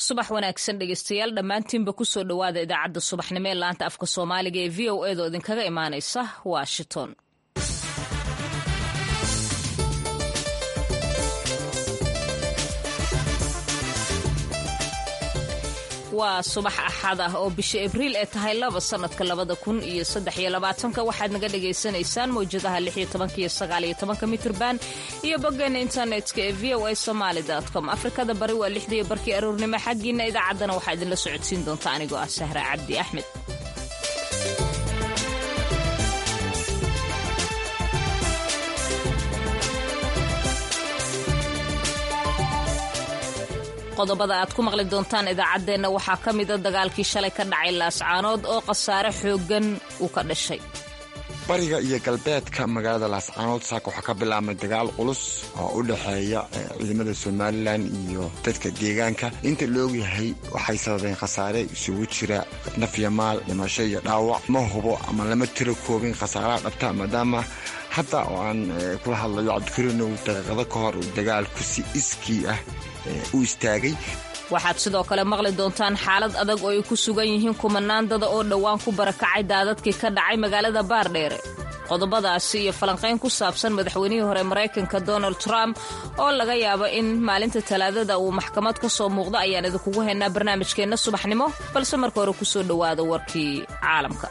subax wanaagsan dhegeystayaal dhammaantiinba kusoo dhowaada idaacadda subaxnimo ee laanta afka soomaaliga ee v o edaoo idinkaga imaanaysa washington waa subax axad ah oo bisha abriil ee tahay laba sanadka labada kun iyo saddex iyo labaatanka waxaad naga dhagaysanaysaan mawjadaha lix iyo tobanka iyo sagaal iyo tobanka mitrban iyo boggeena internetka ee v o a somaali com afrikada bari waa lixdaiyo barkii aroornimo xaggiina idaacaddana waxaa idinla socodsiin doonta anigoo ah sahra cabdi axmed qodobada aad ku maqli doontaan idaacaddeenna waxaa ka mida dagaalkii shalay ka dhacay laascaanood oo khasaare xooggan uu ka dhashay bariga iyo galbeedka magaalada laascaanood saaka waxaa ka bilaabmay dagaal culus oo u dhexeeya ciidamada somalilan iyo dadka deegaanka inta laogyahay waxay sababeen khasaare isugu jira nafya maal dhimasho iyo dhaawac ma hubo ama lama tiro koobin khasaaraha dhabta maadaama hadda oo aan kula hadlayo cabdikariinow daqiiqado ka hor dagaalku si iskii ah u istaagay waxaad sidoo kale maqli doontaan xaalad adag oo ay ku sugan yihiin kumanaandada oo dhowaan ku barakacay daadadkii ka dhacay magaalada baardheere qodobadaasi iyo falanqayn ku saabsan madaxweynihii hore maraykanka donald trump oo laga yaabo in maalinta talaadada uu maxkamad ka soo muuqdo ayaan idinkugu haynaa barnaamijkeenna subaxnimo balse marka hore kusoo dhowaada warkii caalamka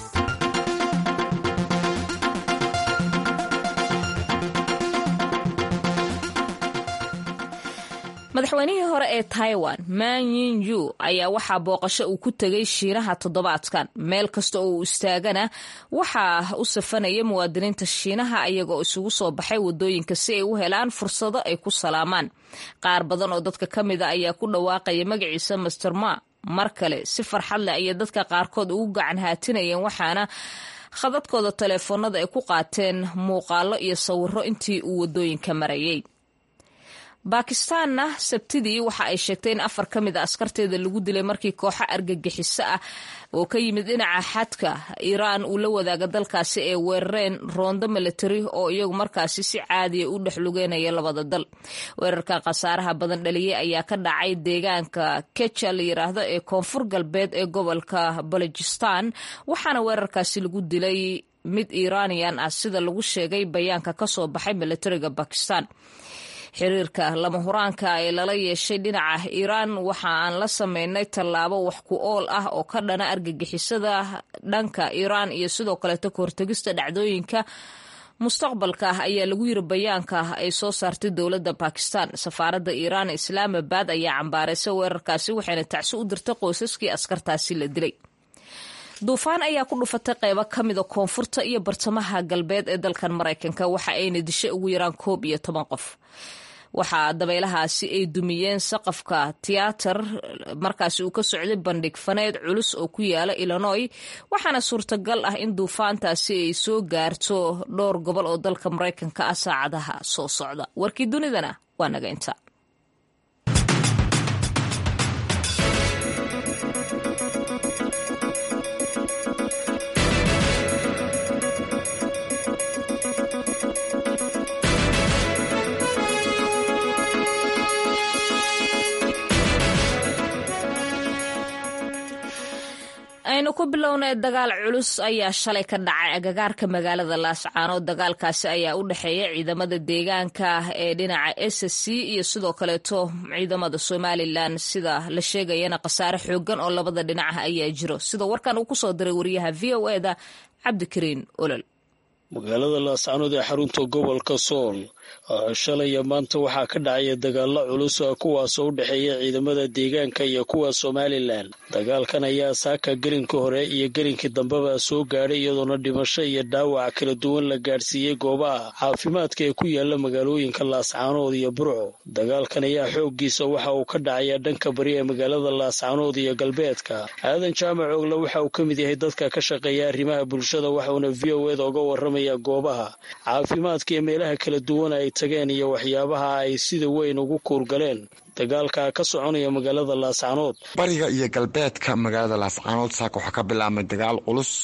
madaxweynihii hore ee taiwan man yin yu ayaa waxaa booqasho uu ku tegay shiinaha toddobaadkan meel kasta oo uu istaagana waxaa u safanaya muwaadiniinta shiinaha ayagoo isugu soo baxay wadooyinka si ay u helaan fursado ay ku salaamaan qaar badan oo dadka ka mida ayaa ku dhawaaqaya magaciisa master ma mar kale si farxad leh ayay dadka qaarkood ugu gacan haatinayeen waxaana khadadkooda taleefoonada ay ku qaateen muuqaalo iyo sawiro intii uu wadooyinka marayay baakistaanna sabtidii waxa ay sheegtay in afar ka mid a askarteeda lagu dilay markii kooxo argagixiso ah oo ka yimid dhinaca xadka iiraan uu la wadaaga dalkaasi ee weerareen roondo milatari oo iyagu markaasi si caadiya u dhex lugeynaya labada dal weerarka khasaaraha badan dhaliyey ayaa ka dhacay deegaanka keja la yiraahdo ee koonfur galbeed ee gobolka balojistan waxaana weerarkaasi lagu dilay mid iiraaniyan ah sida lagu sheegay bayaanka kasoo baxay milatariga bakistan xiriirka lama huraanka ee lala yeeshay dhinaca iiraan waxa aan la sameynay tallaabo wax ku ool ah oo ka dhana argagixisada dhanka iiraan iyo sidoo kaleeto kahortegista dhacdooyinka mustaqbalka ah ayaa lagu yiri bayaanka ay soo saartay dowladda bakistan safaaradda iiraan islaamabad ayaa cambaaraysay weerarkaasi waxayna tacsi u dirtay qoysaskii askartaasi la dilay duufaan ayaa ku dhufatay qaybo ka mida koonfurta iyo bartamaha galbeed ee dalkan maraykanka waxa ayna dishay ugu yaraan koob iyo toban qof waxaa dabaylahaasi ay dumiyeen saqafka tiyaatar markaasi uu ka socday bandhig faneed culus oo ku yaala illinoy waxaana suurtagal ah in duufaantaasi ay soo gaarto dhowr gobol oo dalka maraykanka ah saacadaha soo socda warkii dunidana waa naga inta aynu ku bilownay dagaal culus ayaa shalay ka dhacay agagaarka magaalada laascaanood dagaalkaasi ayaa u dhexeeya ciidamada deegaanka ee dhinaca s c iyo sidoo kaleeto ciidamada somalilan sida la sheegayana khasaare xoogan oo labada dhinac ah ayaa jiro sida warkan uu kusoo diray wariyaha v o eda cabdikariin olol magaalada laascaanood ee xarunta gobolka sool shalaya maanta waxaa ka dhacaya dagaalo culus kuwaasoo u dhexeeya ciidamada deegaanka iyo kuwa somalilan dagaalkan ayaa saaka gelinka hore iyo gelinkii dambeba soo gaadhay iyadoona dhimasho iyo dhaawac kala duwan la gaadhsiiyey goobaha caafimaadka ee ku yaala magaalooyinka laascaanood iyo burco dagaalkan ayaa xooggiisa waxa uu ka dhacaya dhanka bari ee magaalada laascaanood iyo galbeedka aadan jaamac ogle waxa uu ka mid yahay dadka ka shaqeeya arrimaha bulshada waxauna v o eda oga waramaya goobaha caafimaadka iyo meelaha kala duwan ay tageen iyo waxyaabaha ay sida weyn ugu kuurgaleen dagaalka ka soconaya magaalada laascaanood bariga iyo galbeedka magaalada laascaanood saaka waxaa ka bilaabmay dagaal culus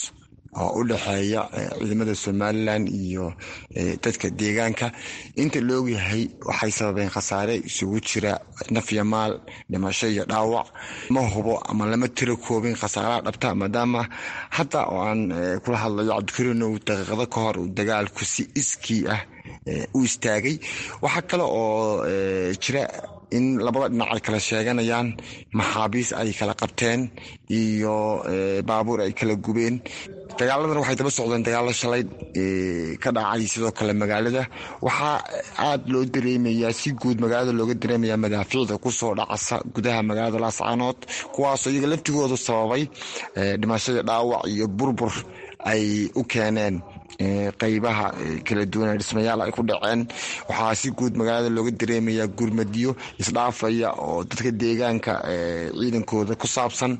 oo u dhexeeya ciidamada somalilan iyo dadka deegaanka inta la ogyahay waxay sababeen khasaare isugu jira nafya maal dhimasho iyo dhaawac ma hubo ama lama tiro koobin khasaaraha dhabta maadaama hadda oo aan kula hadlayo cabdikariinow daqiiqado ka hor uu dagaalku si iskii ah u istaagay waxaa kale oo jira in labada dhinac ay kala sheeganayaan maxaabiis ay kala qabteen iyo baabuur ay kala gubeen dagaaladan waxay daba socdeen dagaalo shalay ka dhacay sidoo kale magaalada waxaa aada loo dareemayaa si guud magaalada looga dareemayaa madaafiicda kusoo dhacasa gudaha magaalada laascaanood kuwaasoo iyaga laftigoodu sababay dhimashadii dhaawac iyo burbur ay u keeneen qeybaha kala duwan dhismayaal ay ku dhaceen waxaa si guud magaalada looga dareemayaa gurmadiyo isdhaafaya oo dadka deegaanka ciidankooda ku saabsan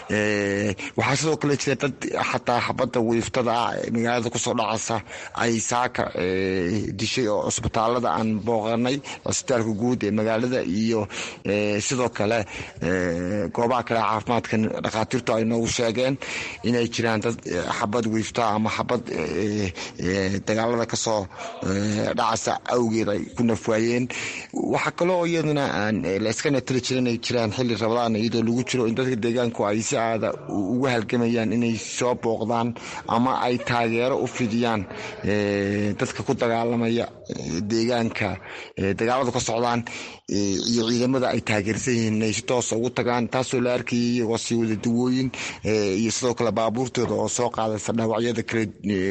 waxaa sidoo kale jira dad xataa xabadda wiiftada ah magaalada kusoo dhacasa ay saaka dishay oo cusbitaalada aan booqanay cusbitaalka guud ee magaalada iyo sidoo kale goobaha kale caafimaadka dhakhaatiirtu ay noogu sheegeen inay jiraan dad xabad wiifta ama xabad dagaalada kasoo dhacasa awgeed ay ku nafwaayeen waxaa kaloo iyaduna aan layska natali jirin ay jiraan xilli rabadaan iyadoo lagu jiro in dadka deegaanku ay si aada ugu halgamayaan inay soo booqdaan ama ay taageero u fidiyaan dadka ku dagaalamaya deegaanka dagaaladu ka socdaan iyo ciidamada ay taageersan yihiin inay si toosa ugu tagaan taasoo la arkayay iyagoo sii wada dawooyin iyo sidoo kale baabuurtooda oo soo qaadaysa dhaawacyada kale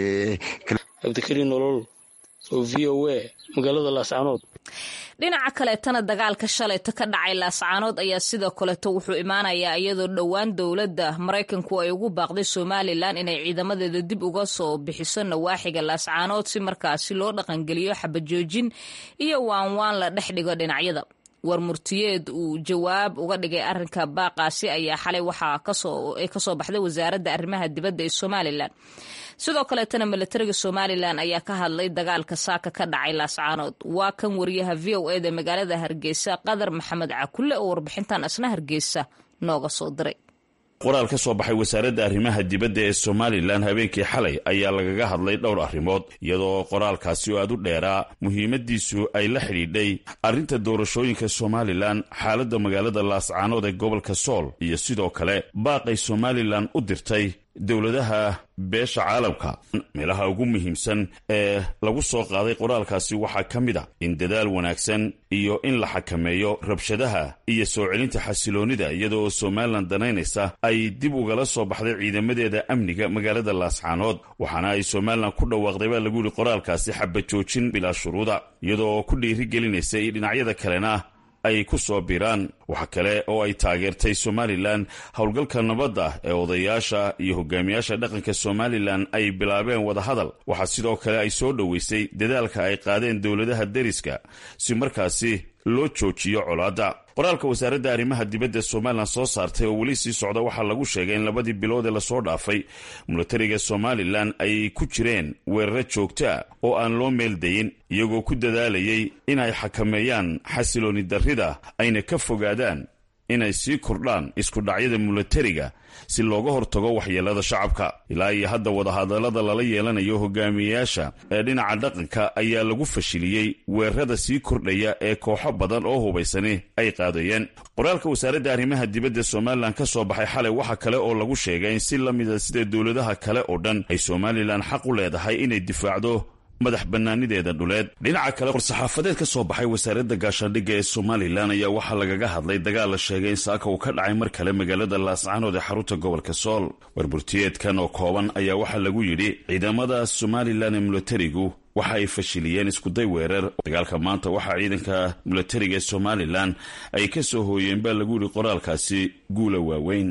cabdikariin nolol oo v o a magaalada laascaanood dhinaca kaleetana dagaalka shalayta ka dhacay laascaanood ayaa sidoo kaleeto wuxuu imaanayaa iyadoo dhowaan dowladda maraykanku ay ugu baaqday somalilan inay ciidamadeeda dib uga soo bixiso nawaaxiga laascaanood si markaasi loo dhaqangeliyo xabajoojin iyo waanwaan la dhex dhigo dhinacyada war murtiyeed uu jawaab uga dhigay arrinka baaqaasi ayaa xalay waxaa kasoo baxday wasaaradda arrimaha dibadda ee somalilan sidoo kaleetana milatariga somalilan ayaa ka hadlay dagaalka saaka ka dhacay laascaanood waa kan wariyaha v o eda magaalada hargeysa qadar maxamed cakulle oo warbixintan asna hargeysa nooga soo diray qoraal ka soo baxay wasaaradda arrimaha dibadda ee somalilan habeenkii xalay ayaa lagaga hadlay dhowr arrimood iyadoo qoraalkaasi oo aad u dheeraa muhiimadiisu ay la xidhiidhay arrinta doorashooyinka somalilan xaaladda magaalada laascaanood ee gobolka sool iyo sidoo kale baaqay somalilan u dirtay dowladaha beesha caalamka meelaha ugu muhiimsan ee lagu soo qaaday qoraalkaasi waxaa ka mid a in dadaal wanaagsan iyo in la xakameeyo rabshadaha iyo soo celinta xasiloonnida iyadoo somalilan danaynaysa ay dib ugala soo baxday ciidamadeeda amniga magaalada laascaanood waxaana ay somalilan ku dhawaaqday baa lagu yihi qoraalkaasi xabajoojin bilaa shuruuda iyadoo ku dhiiri gelinaysa iyo dhinacyada kalena ay ku soo biraan waxa kale oo ay taageertay somalilan howlgalka nabadda ee odayaasha iyo hogaamiyaasha dhaqanka somalilan ay bilaabeen wadahadal waxaa sidoo kale ay soo dhoweysay dadaalka ay qaadeen dowladaha deriska si markaasi loo joojiyo colaadda qoraalka wasaaradda arrimaha dibadda somalilan soo saartay oo weli sii socda waxaa lagu sheegay in labadii bilood ee lasoo dhaafay milatariga somalilan ay ku jireen weeraro joogta oo aan loo meeldayin iyagoo ku dadaalayay inay xakameeyaan xasilooni darrida ayna ka fogaadaan inay sii kordhaan iskudhacyada milatariga si looga hortago waxyeelada shacabka ilaa iyo hadda wadahadallada lala yeelanayo hogaamiyeyaasha ee dhinaca dhaqanka ayaa lagu fashiliyey weerarada sii kordhaya ee kooxo badan oo hubaysani ay qaadayeen qoraalka wasaaradda arrimaha dibadda somalilan ka soo baxay xalay waxa kale oo lagu sheegay in si la mida sida dowladaha kale oo dhan ay somalilan xaq u leedahay inay difaacdo madax bannaanideeda dhuleed dhinaca kale war-saxaafadeed ka soo baxay wasaaradda gaashaandhigga ee somalilan ayaa waxaa lagaga hadlay dagaal la sheegay in saaka uu ka dhacay mar kale magaalada laascaanood ee xarunta gobolka sool warburtiyeedkan oo kooban ayaa waxaa lagu yidhi ciidamada somalilan ee milatarigu waxa ay fashiliyeen iskuday weerar dagaalka maanta waxaa ciidanka milatariga ee somalilan ay ka soo hooyeen baa lagu yidhi qoraalkaasi guula waaweyn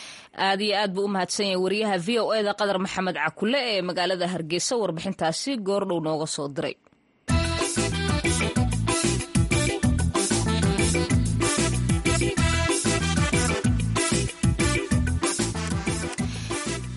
aad iyo aad buu u mahadsan yahay wariyaha v o eda qadar maxamed cakulle ee magaalada hargeysa warbixintaasi goordhow nooga soo diray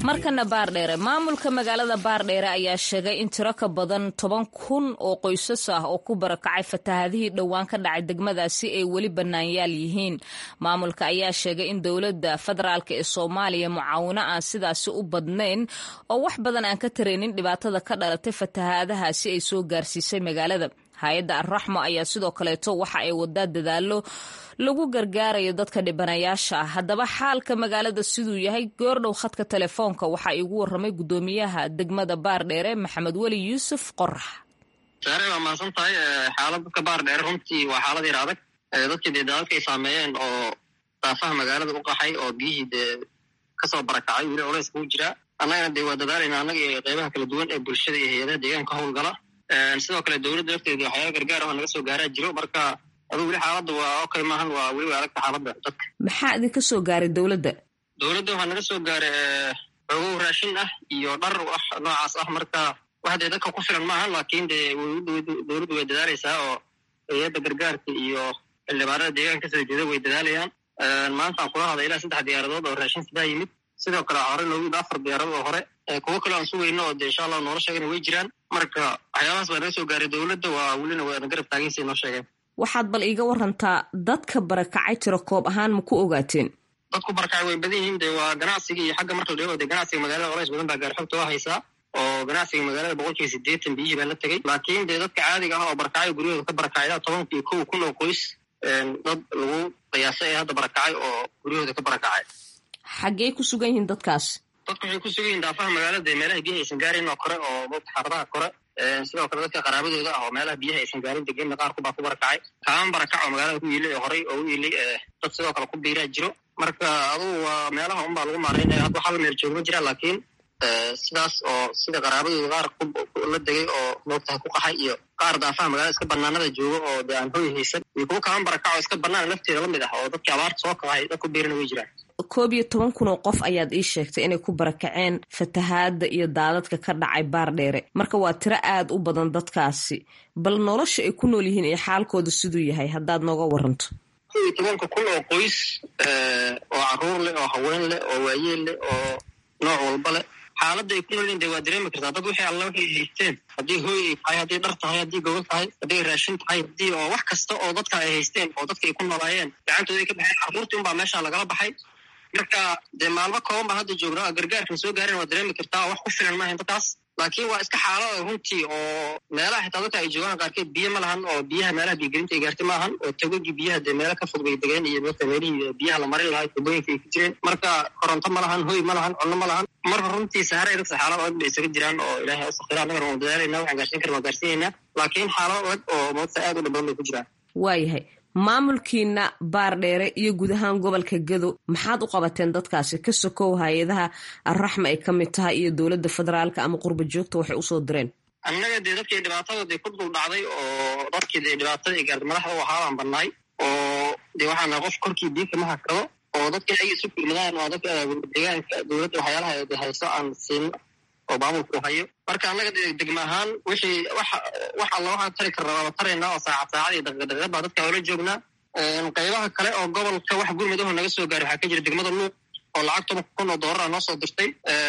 markana baardheere maamulka magaalada baardheere ayaa sheegay in tiro ka badan toban kun oo qoysas ah oo ku barakacay fatahaadihii dhowaan ka dhacay degmadaasi ay weli bannaanyaal yihiin maamulka ayaa sheegay in dowladda federaalk ee soomaaliya mucaawino aan sidaasi u badnayn oo wax badan aan ka taraynin dhibaatada ka dhalatay fatahaadahaasi ay soo gaarsiisay magaalada hay-adda arraxmo ayaa sidoo kaleeto waxa ay wadaa dadaalo lagu gargaarayo dadka dhibanayaasha ah haddaba xaalka magaalada siduu yahay goordhow khadka telefoonka waxaa iigu waramay guddoomiyaha degmada baardheere maxamed weli yuusuf qorax saare waa mahadsan tahay xaalad dadka baardheere runtii waa xaalad yar adag dadkii dee daadadka ay saameeyeen oo daafaha magaalada u qaxay oo biyihii dee kasoo barakacay weli culays kuu jiraa annagana dee waa dadaalayna annaga iyo qeybaha kala duwan ee bulshada iyo hay-adaha deegaanka howlgala sidoo kale dowladda lafteeda waxyaala gargaar oo naga soo gaaraa jiro marka aduu weli xaaladda waa okay maahan waa weli waa adagta xaaladda dadka maxaa idinka soo gaaray dowladda dowladda waxaa naga soo gaaray xoogow raashin ah iyo dhar wax noocaas ah marka wax dee dadka ku filan maahan laakiin dee dowladdu way dadaalaysaa oo hay-adda gargaarka iyo xildhibaanada deegaanka kasoo jeeda way dadaalayaan maantaan kula hadla ilaa saddex diyaaradood oo raashin sidaa yimid sidoo kale hore noogu yimid afar diyaaradood oo hore kuwo kale aan sugayno oo dee insha allah noola sheegana way jiraan marka waxyaabahaas baa naga soo gaaray dowladda waa welina waana garab taagansa noo sheegeen waxaad bal iiga warantaa dadka barakacay tiro koob ahaan ma ku ogaateen dadku barakacay way badan yihiin dee waa ganacsiga iyo xagga marka la dhego dee ganacsiga magaalada colays badan baa gaar xogta waa haysaa oo ganacsiga magaalada boqol kiiba siddeetan biyihii baa la tegey laakiin dee dadka caadiga ah oo barakacay guryahooda ka barakacay tobanka iyo kow kun oo qoys dad lagu qiyaasay ee hadda barakacay oo guryahooda ka barakacay xaggee ku sugan yihiin dadkaas dadku waxay ku sugan yihin daafaha magaalada dee meelaha biyaha aysan gaarin oo kore oo dadka xaafadaha kore sidoo kale dadka qaraabadooda ah oo meelaha biyaha aysan gaarin degenna qaar kubaa ku barakacay kaaman barakac oo magaalada ku yiilay oo horey oo u yiilay dad sidoo kale ku biiraa jiro marka adugu waa meelaha unbaa lagu maaraynaya hadda hal meel joog ma jira laakiin sidaas oo sida qaraabadooda qaar la degay oo moogtaha ku qaxay iyo qaar daafaha magaalada iska banaanada jooga oo dee aan hoy haysan iyo kuwo kaaman barakac oo iska banaan lafteeda la mid ah oo dadkii abaarta soo kaxay dad ku biirana way jiraan koob iyo toban kun oo qof ayaad ii sheegtay inay ku barakaceen fatahaadda iyo daadadka ka dhacay baardheere marka waa tiro aad u badan dadkaasi bal nolosha ay ku nool yihiin iyo xaalkooda siduu yahay haddaad nooga waranto koob iyo tobanka kun oo qoys oo caruur leh oo haween leh oo waayeel leh oo nooc walba leh xaaladda ay ku nool yihin de waa dareemi kartaa dad wixii alla waxay haysteen haddii hooy ay tahay haddii dhar tahay haddii gobol tahay haddii ay raashin tahay haddii oo wax kasta oo dadka ay haysteen oo dadka ay ku noolaayeen gacantooda ay ka baxeen carruurtii unbaa meesha lagala baxay marka dee maalmo kooban baa hadda joogna oo gargaarkan soo gaaren waa dareemi kartaa oo wax ku filan maahayn dadkaas laakiin waa iska xaalada runtii oo meelaha xitaa dadka ay joogaan qaarkeed biyo ma lahan oo biyaha meelaha biyogelinta ay gaartay ma ahan oo tagogii biyaha dee meelo ka fog bay degeen iyo dadka meelihii biyaha la marin lahaa tubooyinka ay ku jireen marka koronto ma lahan hoy ma lahan cunno ma lahan marka runtii sahare dadka xaalad adag bay isaga jiraan oo ilaahay u sakhira annagana waan dadaalayna waxaan gaarsiin karna waan gaarsiinaynaa laakiin xaalad adag oo moogta aad u dhib badan bay ku jiraan waayahay maamulkiina baardheere iyo guud ahaan gobolka gado maxaad u qabateen dadkaasi ka sokow hay-adaha arraxma ay ka mid tahay iyo dowladda federaalka ama qurba joogta waxay usoo direen annaga dee dadkii dhibaatada dee ku dul dhacday oo dadkii dee dhibaatada ay gaartay madaxda u ahaabaan badnaay oo dee waxaana qof korkii diinka ma hakado oo dadkii ayaga isu kulmadaan waa dadka deegaanka dowladda waxyaalaha de hayso aan siino oo maamulku hayo marka annaga degma ahaan wixii wax wax alla waxaan tari karna waaba taraynaa oo saacad saacad iyo daqiiq daqiiqad baa dadka oola joognaa qaybaha kale oo gobolka wax gurmadaho naga soo gaaray waxaa ka jira degmada luuq oo lacag toban kun oo doolara noo soo dirtay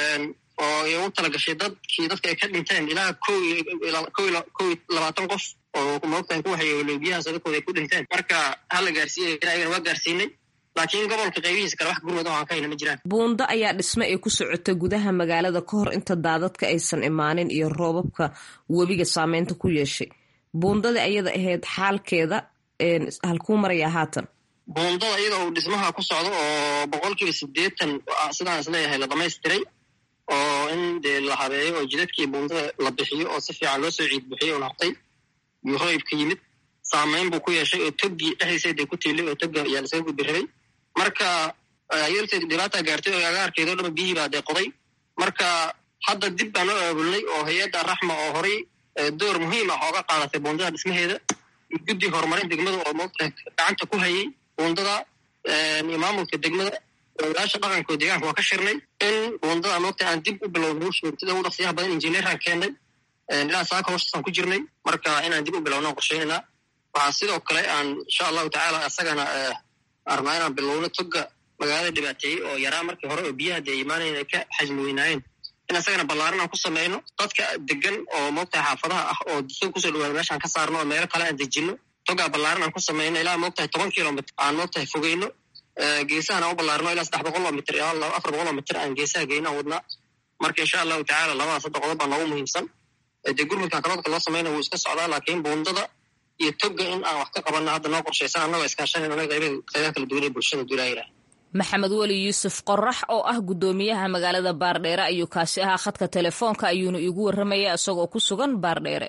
oo ay ugu talagashay dadkii dadka ay ka dhinteen ilaa ko kow iyo labaatan qof oo moogtahay ku waxay biyahaas dadkooda ay ku dhinteen marka hala gaarsiiyay ayagana waa gaarsiinay laakiin gobolka qaybihiisa kale wax gurmad oo aan ka hayna ma jiraan buundo ayaa dhisme ay ku socota gudaha magaalada ka hor inta daadadka aysan imaanin iyo roobabka webiga saameynta ku yeeshay buundada ayada ahayd xaalkeeda halkuu marayaa haatan buundada iyada uu dhismaha ku socdo oo boqol kiiba siddeetan sidaan isleeyahay la dhamaystiray oo in dee la habeeyo oo jidadkii buundada la bixiyo oo si fiican loo soo ciid bixiyo un hartay iyo roybka yimid saameyn buu ku yeeshay oo toggii dhexdiisa dee ku tiilay oo togga ayaa lasaga gudbi rabay marka yarteed dhibaata gaartay oo agaarkeeda o dhan biyihii baa dee qoday marka hadda dib baan u aabulnay oo hay-adda raxma oo horay door muhiim ah ooga qaadatay buundada dhismaheeda guddi horumarin degmada oo moogta gacanta ku hayay buundada iyo maamulka degmada ogaasha dhaqanka deegaanka waa ka shirnay in buundada moogta aan dib u bilowno sida ugu dhaqsiyaha badan injineeraan keennay ilaa saaka hoostasaan ku jirnay marka inaan dib u bilowno qorsheynayna waxaa sidoo kale aan insha allahu tacaala isagana arnaa inaan bilowno toga magaalada dhibaateeyey oo yaraa markii hore oo biyaha dee imaanayn ay ka xajmi weynaayeen in asagana ballaaran aan ku samayno dadka degan oo moogtahay xaafadaha ah oo dusoo kusoo dhawaada meeshaan ka saarno oo meelo kale aan dejinno togaa ballaaran aan ku samayno ilaa moogtahay toban kilomitr aan moogtahay fogeyno geesahan aan u ballaarno ilaa saddex boqol oo mitr ilaa afar boqol oo mitr aan geesaha geyno aan wadnaa marka insha allahu tacaala labada saddex qodob baa noogu muhiimsan dee gurmudka karoodka loo samayna wuu iska socdaa laakiin buundada iyo toga in aan wax ka qabanno hadda noo qorshaysan annagoo iskaashanayna qaybaha kala duwan ee bulshada duulaayira maxamed weli yuusuf qorax oo ah guddoomiyaha magaalada baardheere ayuu kaasi ahaa khadka telefoonka ayuuna iigu warramaya isagoo ku sugan baardheere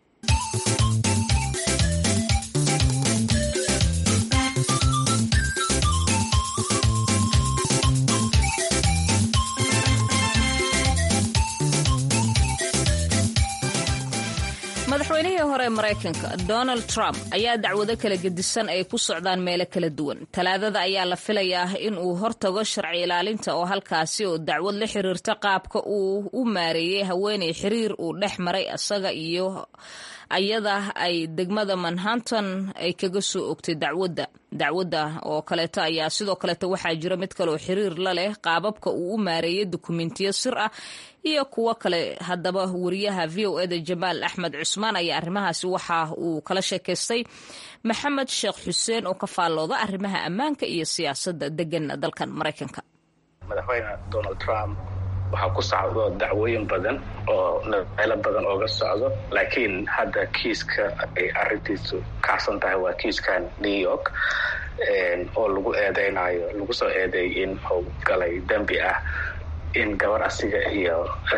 madaxweynihii hore maraykanka donald trump ayaa dacwado kala gedisan ay ku socdaan meelo kala duwan talaadada ayaa la filayaa in uu hortago sharci ilaalinta oo halkaasi oo dacwad la xiriirta qaabka uu u maareeyey haweeney xiriir uu dhex maray isaga iyo ayada ay degmada manhattan ay kaga soo ogtay dacwadda dacwadda oo kaleeto ayaa sidoo kaleeto waxaa jira mid kaleoo xiriir la leh qaababka uu u maareeyey dukumentiyo sir ah iyo kuwo kale haddaba wariyaha v o eda jamaal axmed cusmaan ayaa arrimahaasi waxa uu kala sheekaystay maxamed sheekh xuseen oo ka faallooda arrimaha ammaanka iyo siyaasadda degan dalkan maraykanka madaxweyne donald trump waxaa ku socdo dacwooyin badan oo meelo badan ooga socdo laakiin hadda kiiska ay arintiisu kacsan tahay waa kiiskan new york oo lagu eedeynayo lagu soo eedeey in uu galay dembi ah in gabar asiga iyo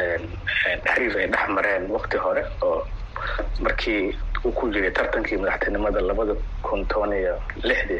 xiriir ay dhex mareen wakti hore oo markii uu ku jiray tartankii madaxtinimada labada kun toban iyo lixdii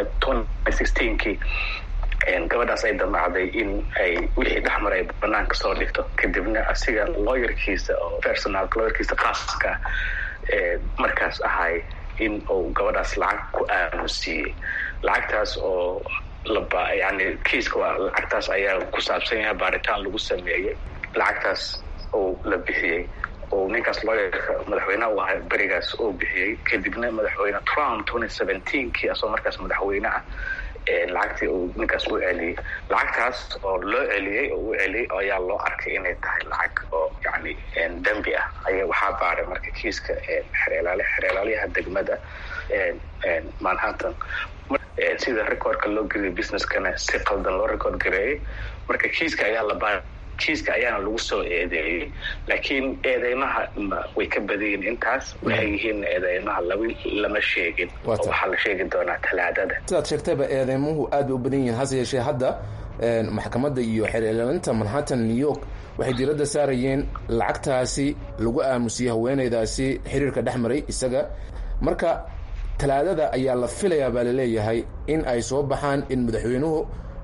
sixteenkii gabadhaas ay damacday in ay wixii dhexmar ay banaanka soo dhigto kadibna asiga looyarkiisa oo personalka looyarkiisa khaaska ee markaas ahay in uu gabadhaas lacag ku aamusiiyey lacagtaas oo laba yani kiiska waa lacagtaas ayaa ku saabsan yahay baaritaan lagu sameeyey lacagtaas oo la bixiyey oo ninkaas looyarka madaxweyneha u ahay berigaas oo bixiyey kadibna madaxweyne trump twenty seventeenkii asoo markaas madaxweyne ah lacagtii uu ninkaas u celiyey lacagtaas oo loo celiyey oo u celiyey ayaa loo arkay inay tahay lacag oo yani dembi ah aya waxaa baaray marka kiiska xereelaale xereelaalyaha degmada manhattan sida recordka loo geliyay businesskana si qaldan loo record gareeyey marka kiiska ayaa la baaray kiiska ayaana lagu soo eedeeyey laakiin eedeymaha way ka badayiin intaas waxay yihiin eedeymaha laba lama sheegin oo waxaa la sheegi doonaa talaadada sidaad sheegtayba eedeymuhu aad bay u badan yihiin hase yeeshee hadda maxkamadda iyo xeerlaalinta manhattan new york waxay diiradda saarayeen lacagtaasi lagu aamusiyey haweeneydaasi xiriirka dhex maray isaga marka talaadada ayaa la filayaa baa laleeyahay in ay soo baxaan in madaxweynuhu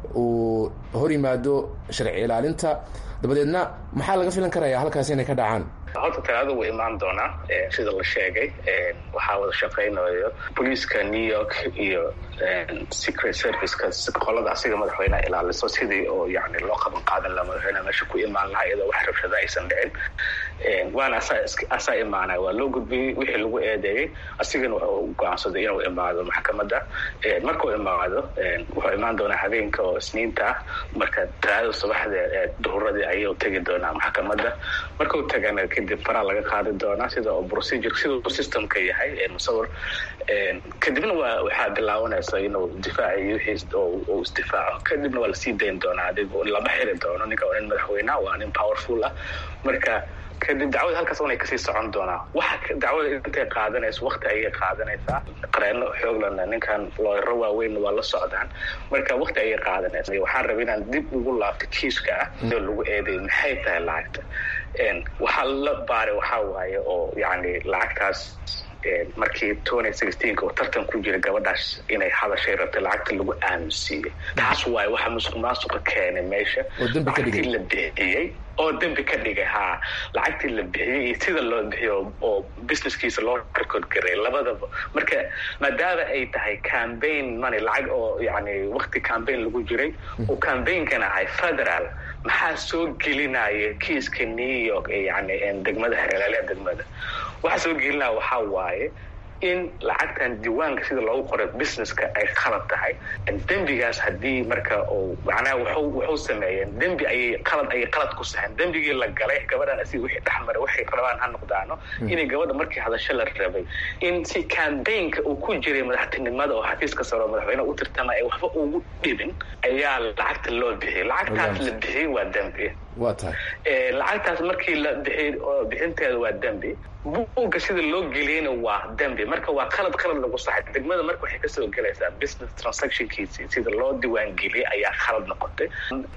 uu hor yimaado sharci ilaalinta dabadeedna maxaa laga filan karayaa halkaasi inay ka dhacaan horta talaada wuu imaan doonaa sida la sheegay waxaa wada shaqaynayo booliiska new york iyo secret serviceka qolada asiga madaxweyneha ilaaliso sidii oo yani loo qaban qaadan laha madaxweyneha meesha ku imaan lahaa iyadoo wax rabshada aysan dhicin waana asaa imaanaya waa loo gudbiyey wixii lagu eedeeyey asigana wuxuu go-aansaday inuu imaado maxkamadda markuu imaado wuxuu imaan doonaa habeenka oo isniinta ah marka talaadada subaxda duhuradii ayuu tegi doonaa maxkamadda markuu tagana kadib faraa laga qaadi doonaa sida oo procedure siduu systemka yahay musawir kadibna waa waxaa bilaabanaysa inuu difaaciyo wixii uu isdifaaco kadibna waa lasii dayn doonaa adigu lama xiri doono ninka waa nin madaxweyneha waa nin powerful ah marka kadib dacwada halkaas unay kasii socon doonaa waxa dacwada intay qaadanayso wakti ayay qaadanaysaa qareeno xooglana ninkan looyaro waaweynna waa la socdaan marka wakti ayay qaadanaysa waxaan raba inaan dib ugu laabto kiiska ah oo lagu eeday maxay tahay lacagta waxaa la baaray waxaa waaye oo yani lacagtaas markii twenty sixteenka oo tartan ku jira gabadhaas inay hadashay rabtay lacagta lagu aamusiiyey taas waaye waxa musuq maasuqa keenay meesha lacagtii la bixiyey oo dembi ka dhigay haa lacagtii la bixiyey iyo sida loo bixiyo oo businesskiisa loo record garay labadaba marka maadaama ay tahay cambaign money lacag oo yani wakti cambaign lagu jiray oo cambaignkana ahay federal maxaa soo gelinaya kiiska new york ee yani degmada xereelaalea degmada waxaa soo gelinaya waxaa waaye in lacagtan diiwaanka sida loogu qoray businesska ay khalad tahay dembigaas haddii marka uu macnaha wuxuu wuxuu sameeyeen dembi ayay qalad ayay qalad ku saxeen dembigii la galay gabadhan asiga wixii dhex maray waxay rabaan ha noqdaano inay gabadha markii hadasho la rabay in si campaignka uu ku jiray madaxtinimada oo xafiiska sare oo madaxweyne u tirtamaya waxba ugu dhibin ayaa lacagta loo bixiyay lacagtaas la bixiyey waa dembi waa tahay lacagtaas markii la bixiyey oo bixinteeda waa dembi buugga sida loo geliyeyna waa dembi marka waa qalad qalad lagu saxay degmada marka waxay kasoo gelaysaa business transactionkiisii sida loo diiwaangeliyey ayaa khalad noqotay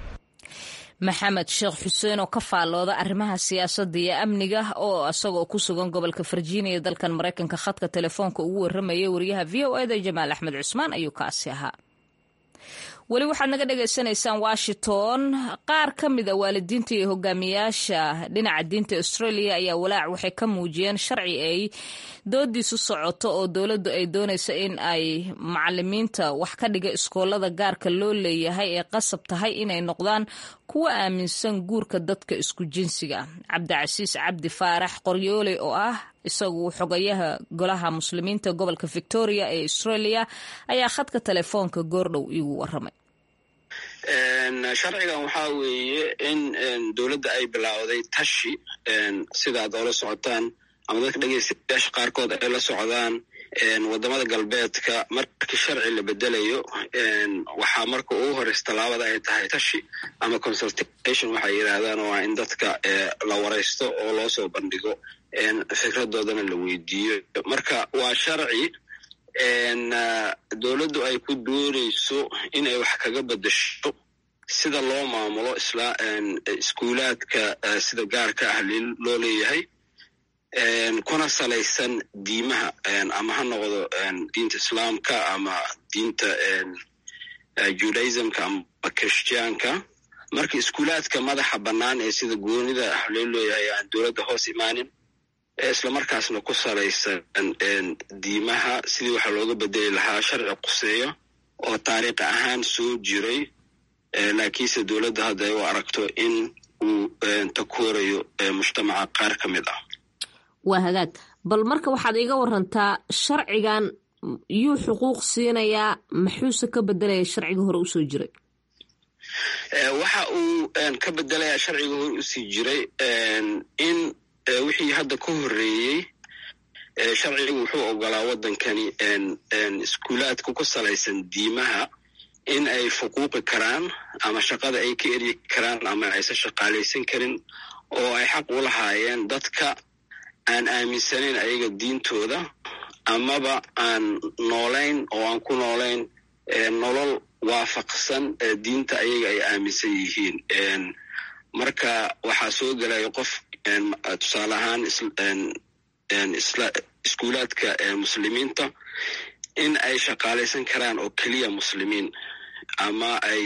maxamed sheekh xuseen oo ka faallooda arrimaha siyaasadda iyo amniga oo isagoo ku sugan gobolka virginia dalkan maraykanka khadka telefoonka ugu warramayay wariyaha v o eda jamaal axmed cusmaan ayuu kaasi ahaa weli waxaad naga dhagaysanaysaan washington qaar ka mid a waalidiinta iyo hogaamiyaasha dhinaca diinta australia ayaa walaac waxay ka muujiyeen sharci ay doodiisu socoto oo dowladdu ay doonayso in ay macalimiinta wax ka dhiga iskoolada gaarka loo leeyahay ee qasab tahay inay noqdaan kuwa aaminsan guurka dadka isku jinsiga cabdicasiis cabdi faarax qoryoole oo ah isagu xogayaha golaha muslimiinta gobolka victoria ee australia ayaa khadka telefoonka goordhow iigu waramay sharcigan waxaa weeye in dowladda ay bilaawday tashi sidaad oola socotaan ama dadka dhegeystayaasha qaarkood ay la socdaan wadamada galbeedka markii sharci la bedelayo waxaa marka ugu horeysa tallaabada ay tahay tashi ama consultation waxay yidhaahdaan oo ah in dadka la wareysto oo loo soo bandhigo fikradoodana la weydiiyo marka waa sharci dowladdu ay ku doonayso inay wax kaga bedesho sida loo maamulo iskuulaadka sida gaarka ah loo leeyahay kuna salaysan diimaha ama ha noqdo diinta islaamka ama diinta judaismka ama christianka marka iskuulaadka madaxa bannaan ee sida goonida ah loo leeyahay aan dowladda hoos imaanin islamarkaasna ku salaysan diimaha sidii waxaa looga bedeli lahaa sharci quseeyo oo taariikh ahaan soo jiray laakiinse dowladda hadda ay u aragto in uu takuurayo mujtamaca qaar ka mid ah waa hagaag bal marka waxaad iga warantaa sharcigan yuu xuquuq siinayaa maxuuse ka bedelaya sharciga hore usoo jiray waxa uu ka bedelayaa sharciga hore usii jiray in wixii hadda ka horreeyey sharcigu wuxuu ogolaa waddankani iskuulaadka ku salaysan diimaha in ay fuquuqi karaan ama shaqada ay ka eryi karaan ama aysan shaqaalaysan karin oo ay xaq u lahaayeen dadka aan aaminsanayn ayaga diintooda amaba aan noolayn oo aan ku noolayn nolol waafaqsan diinta ayaga ay aaminsan yihiin marka waxaa soo gelaya qof tusaale ahaan iskuulaadka muslimiinta in ay shaqaalaysan karaan oo keliya muslimiin ama ay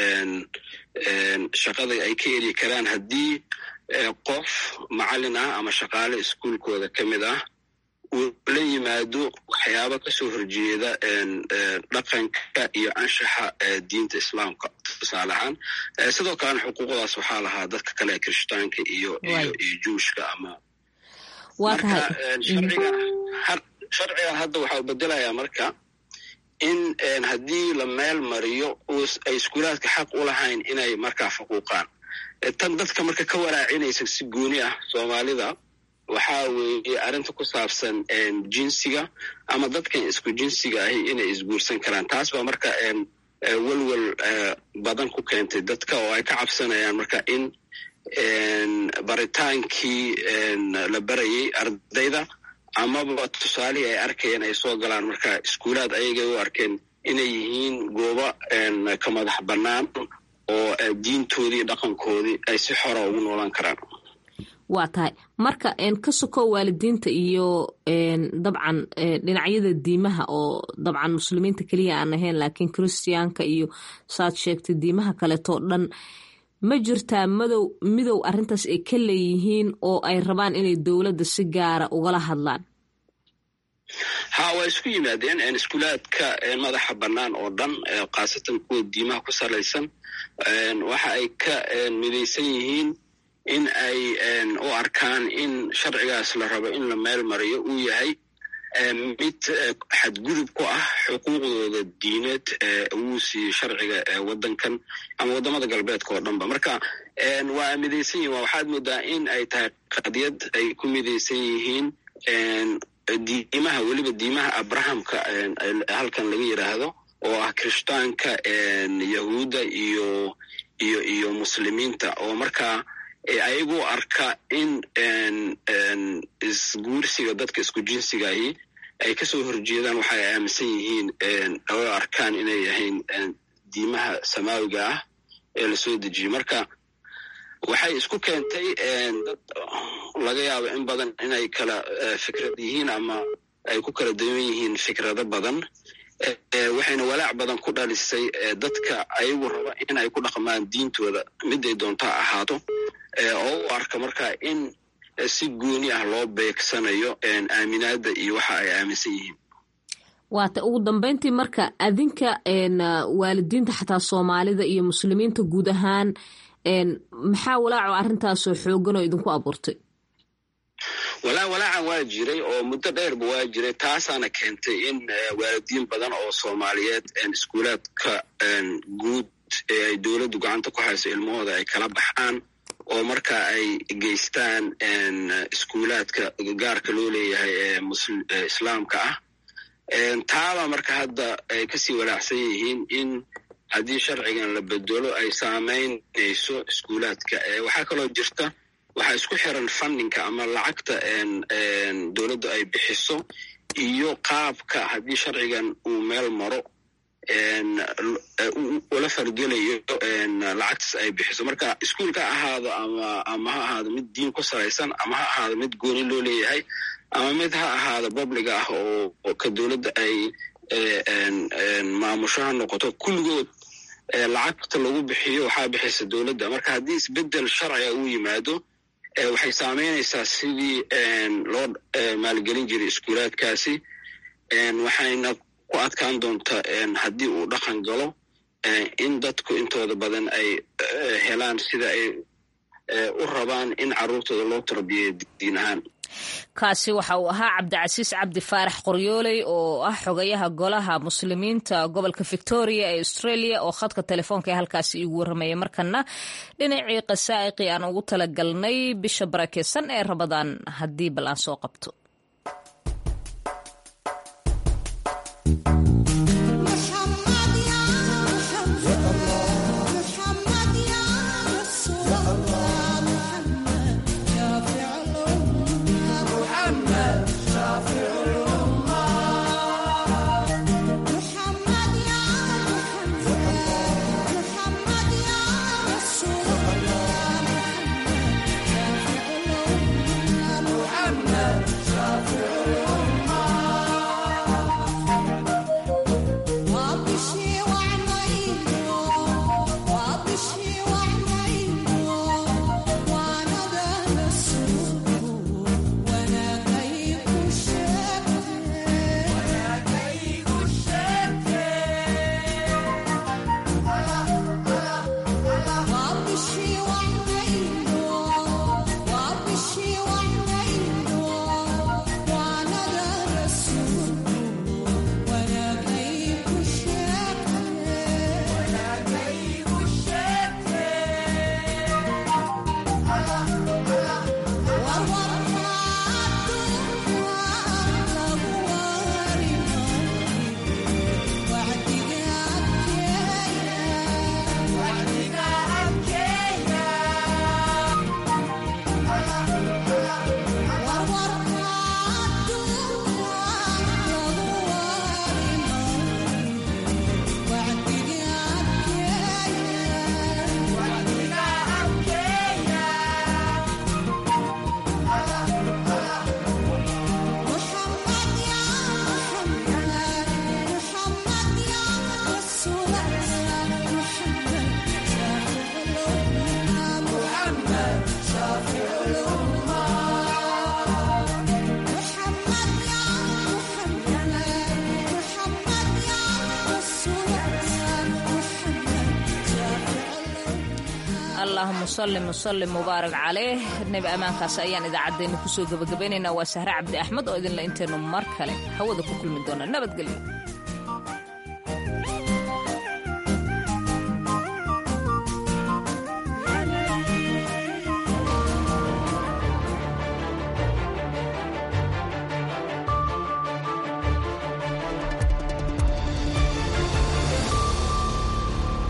shaqada ay ka eri karaan haddii qof macallin ah ama shaqaale iskuulkooda ka mid ah uu la yimaado waxyaabo kasoo horjeeda dhaqanka iyo anshaxa diinta islaamka tusaale ahaan sidoo kalena xuquuqdaas waxaa lahaa dadka kale ee kirishtaanka iyo iyo iyo juushka ama marka sharcigan hadda waxaa bedelayaa marka in haddii la meel mariyo ay iskuulaadka xaq u lahayn inay markaa fuquuqaan tan dadka marka ka waraacinaysa si gooni ah soomaalida waxaa weeye arrinta ku saabsan jinsiga ama dadkan isku jinsiga ahi inay isguursan karaan taas baa marka welwel badan ku keentay dadka oo ay ka cabsanayaan marka in baritaankii la barayay ardayda amaba tusaalihii ay arkayeen ay soo galaan marka iskuulaad ayagay u arkeen inay yihiin goobo ka madax bannaan oo diintoodii dhaqankoodii ay si xora ugu noolaan karaan waa tahay marka ka soko waalidiinta iyo dabcan dhinacyada diimaha oo dabcan muslimiinta keliya aan ahayn laakiin christiyaanka iyo saad sheegtay diimaha kaleetoo dhan ma jirtaa madow midow arrintaas ay ka leeyihiin oo ay rabaan inay dowladda si gaara ugala hadlaan ha waa isku yimaadeen iskuulaadka madaxa bannaan oo dhan khaasatan kuwa diimaha ku salaysan waxa ay ka midaysan yihiin in ay u arkaan in sharcigaas la rabo in la meel mariyo uu yahay mid xadgudub ku ah xuquuqdooda diineed uu siiyey sharciga waddankan ama waddamada galbeedka oo dhanba marka waa midaysan yihin waxaad moodaa in ay tahay qadiyad ay ku midaysan yihiin diimaha weliba diimaha abrahamka halkan laga yidhaahdo oo ah kirishtaanka yahuudda iyo iyo iyo muslimiinta oo markaa ayagu arka in isguursiga dadka isku jinsigahi ay kasoo horjeedaan waxa ay aaminsan yihiin oo arkaan inay yahayn diimaha samaawiga ah ee lasoo dejiyey marka waxay isku keentay dad laga yaabo in badan inay kala fikrad yihiin ama ay ku kala dawan yihiin fikrado badan waxayna walaac badan ku dhalisay dadka ayagu raba in ay ku dhaqmaan diintooda miday doontaa ahaato oo u arka marka in si gooni ah loo beegsanayo aaminaada iyo waxa ay aaminsan yihiin waata ugu dambeyntii marka adinka waalidiinta xataa soomaalida iyo muslimiinta guud ahaan maxaa walaaco arrintaasoo xoogan oo idinku abuurtay walaa walaacan waa jiray oo muddo dheerba waa jiray taasaana keentay in waalidiin badan oo soomaaliyeed iskuulaadka guud ee ay dowladdu gacanta ku hayso ilmahooda ay kala baxaan oo marka ay geystaan iskuulaadka gaarka loo leeyahay ee islaamka ah taaba marka hadda ay kasii walaacsan yihiin in haddii sharcigan la bedelo ay saamaynayso iskuulaadka waxaa kaloo jirta waxaa isku xiran fundinka ama lacagta dowladdu ay bixiso iyo qaabka haddii sharcigan uu meel maro ula fargelayo lacagtaas ay bixiso marka iskuulka ha ahaado ama ama ha ahaado mid diin ku salaysan ama ha ahaado mid gooni loo leeyahay ama mid ha ahaado publiga ah oo ka dowladda ay maamusho ha noqoto kulligood lacagta lagu bixiyo waxaa bixisa dowladda marka haddii isbedel sharciga uu yimaado waxay saameynaysaa sidii loo maalgelin jiray iskuulaadkaasi waxayna ku adkaan doontaa haddii uu dhaqan galo in dadku intooda badan ay helaan sida ay u rabaan in carruurtooda loo tarbiyeyo diin ahaan kaasi waxa uu ahaa cabdicasiis cabdi faarax qoryooley oo ah xogayaha golaha muslimiinta gobolka victoria ee australia oo khadka telefoonka ee halkaasi iigu warramaya markana dhinacii qasaa'iqii aan ugu talagalnay bisha barakeysan ee rabadaan haddii bal aan soo qabto allahuma salli musallim mubaarak caleyh nebi ammaankaas ayaan idaacaddeenna kusoo gebagabaynaynaa waa sahre cabdi axmed oo idinla intaynu mar kale hawada ku kulmi doona nabadgelyo